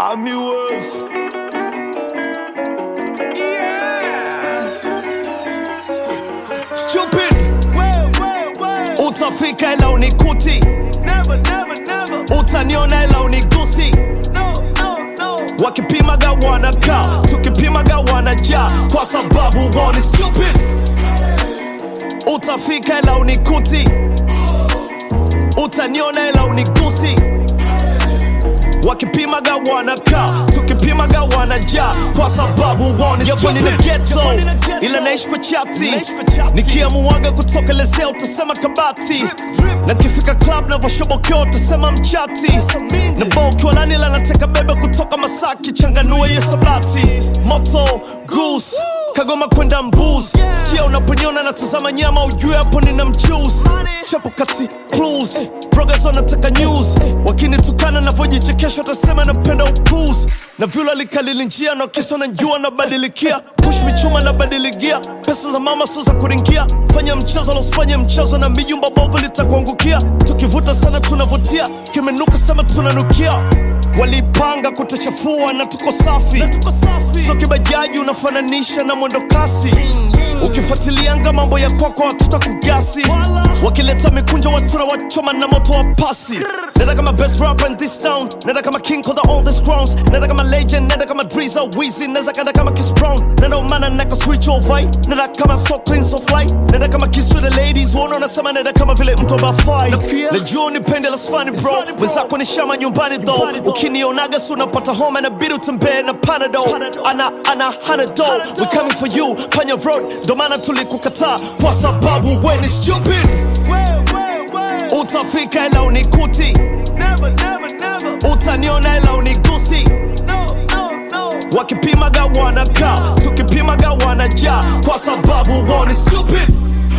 Army Wolves. Yeah. Stupid. Utafika ila unikuti. Never, never, never. Utaniona ila unigusi. No, no, no. Wakipimaga wanakaa, tukipimaga wanajaa, kwa sababu wao ni stupid. Utafika ila unikuti, utaniona ila unigusi. Wakipimaga wanakaa, tukipimaga wanajaa, kwa sababu wao ni stupid. Ni ghetto, ila naishi kwa chati, nikiamuaga kutokelezea utasema kabati, na kifika club navoshobokea utasema mchati, na bao ukiwa nani ila nateka bebe kutoka Masaki, changanua hiyo sabati, moto goose Kagoma kwenda mbuz sikia unaponiona natazama nyama ujue hapo nina mchuzi chapo kati clues progress wanataka news wakinitukana navyojichekesha watasema napenda upuzi na vyula likalili njia na kisa na jua nabadilikia push michuma nabadiligia pesa za mama sio za kuringia fanya mchezo losifanye mchezo na mijumba bovu litakuangukia tukivuta sana tunavutia kimenuka sema tunanukia walipanga kutuchafua na tuko safi so kibajaji unafananisha na mwendo kasi ukifuatilianga mambo ya kwako watuta kugasi wakileta mikunjo watu na wachoma na moto wa pasi nenda kama best rapper in this town nenda kama king of the oldest crowns nenda kama legend nenda kama driza wizi neza kanda kama kiss brown nenda umana neka switch over nenda kama so clean so fly nenda kama kiss to the ladies uona unasema nenda kama vile mtu abafai najua unipende la sfani bro wenzako ni shama nyumbani though ukinionaga si unapata homa na bidi utembee na panado ana ana hanado we coming for you panya road ndo maana tulikukataa kwa sababu we ni stupid utafika ila unikuti utaniona ila unigusi wakipimaga wanakaa tukipimaga wanajaa kwa sababu wao ni stupid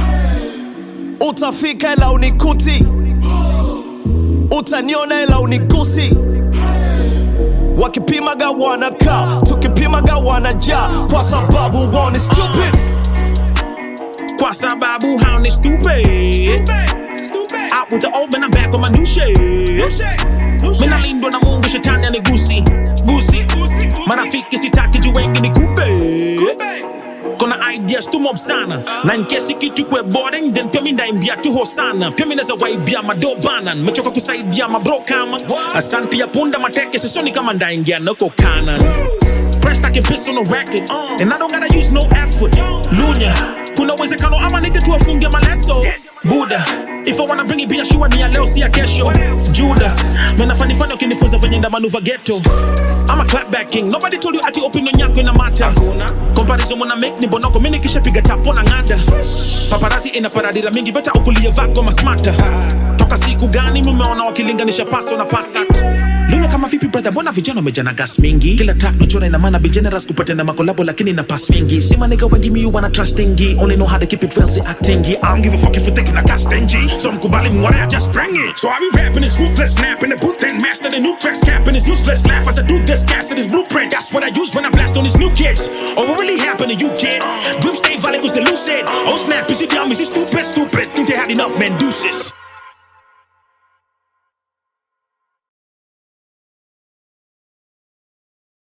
utafika ila unikuti utaniona ila unigusi wakipimaga wanakaa tukipimaga wanajaa kwa sababu wao ni stupid Kwa sababu hao ni stupid Out with the old man, I'm back on my new shit Mina lindwa na mungu shetani anigusi gusi marafiki sitaki juu wengi ni kupe kona ideas tu mob sana na nkesi kitu kwe boring then pia mi ndaimbia tu hosana pia mi naza waibia madobana mechoka kusaidia mabro kama asanti ya punda mateke sisoni kama ndaingia nako kanan Press like a piss on a record And I don't gotta use no effort Lunya Kuna uwezekano ama nige tu afunge maleso Buddha If I wanna bring it biashua ni ya leo si ya kesho Judas Mena fani fani ukinifunza venye nda manuva ghetto I'm a clapback king Nobody told you ati opinion yako ina mata Comparison muna make ni bonoko Mini kisha piga tapo na ngada Paparazzi ina paradira mingi Beta ukulie vako masmata Toka siku gani mumeona wakilinganisha paso na pasat Luna kama vipi brother Mbona vijana wamejana gas mingi Kila track nachora ina maana be generous kupata na makolabo Lakini na pass mingi Sima nigga wengi mi wanna trustingi Only know how to keep it real si actingi I don't give a fuck if you thinking I got stingy So mkubali mware I just bring it So I be rapping this ruthless snap in the booth and master the new tracks Capping this useless laugh as I do this gas this blueprint That's what I use when I blast on these new kids Oh what really happened to you kid Dream stay valid was the lucid Oh snap is it dumb is it stupid stupid Think they had enough man deuces